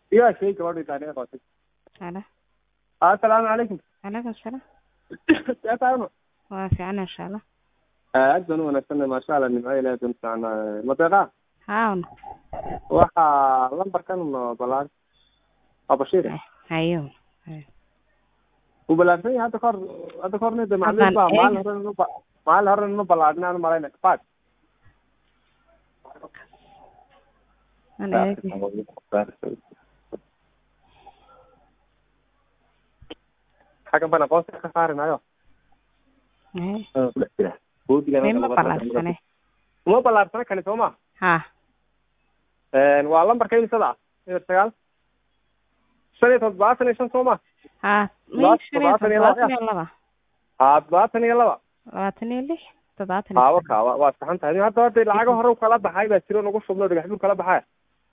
igaa sheegi gabadhii taariikh qootay Halo. assalaamu calaykum Calaykum salaam. seetaano Waa fiican insha Allah. aad baan u wanaagsanay maasha allah nimco ilaahay baan fiicnaa madeeqa Haawna. waxaa lambarkan balaan waa bashiir Hayo. wuu balaarsan yahay hadda kahor hadda kahorna de macluus baa Haddaan maalin hore ma maalin hore ma balaadhin aan malayna kafaad Aan eegi. xaggan baan aqoonsi ka saarinayo Eh. Mima balaarsane. uma balaarsana kani soo ma Ha. waa lambarka imisada ah eber sagaal shan iyo toddobaatan iyo shan soo ma Ha. Laba- Mii shan iyo todobaatan iyo laba. toddobaatan iyo laba. haa toddobaatan iyo laba Labaatan iyo lix. Toddobaatan iyo haa shan. waka waa waa saxan tahay nin hadda hadda lacago hore u kala baxay baa jiro nagu shubno dhagax buur kala baxay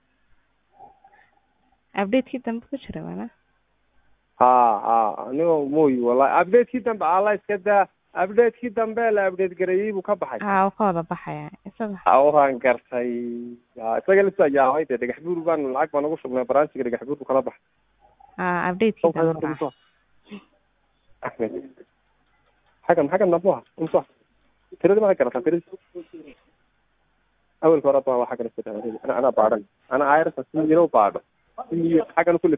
Update-kii dambe ku jira wala. haa haa anigo mooy wallahi update-kii dambe alla iska daa update-kii dambe la update gareeyey buu ka baxay Ha, uu ka wada baxaya. Isaga. waan gartay yaa isaga lisa yaabay dee dhagax buur baan lacag baan ugu shubnay branchiga dhagax buur buu kala baxay Ha, update-kii dambe. raac. Ahmed xaggan xaggan dambe waa imsa tiradii ma garataa tiradii awelka hore baa waa xaggan iska daa ana anaa baadhan ana ayarta si yaro baadho si xaggan kulli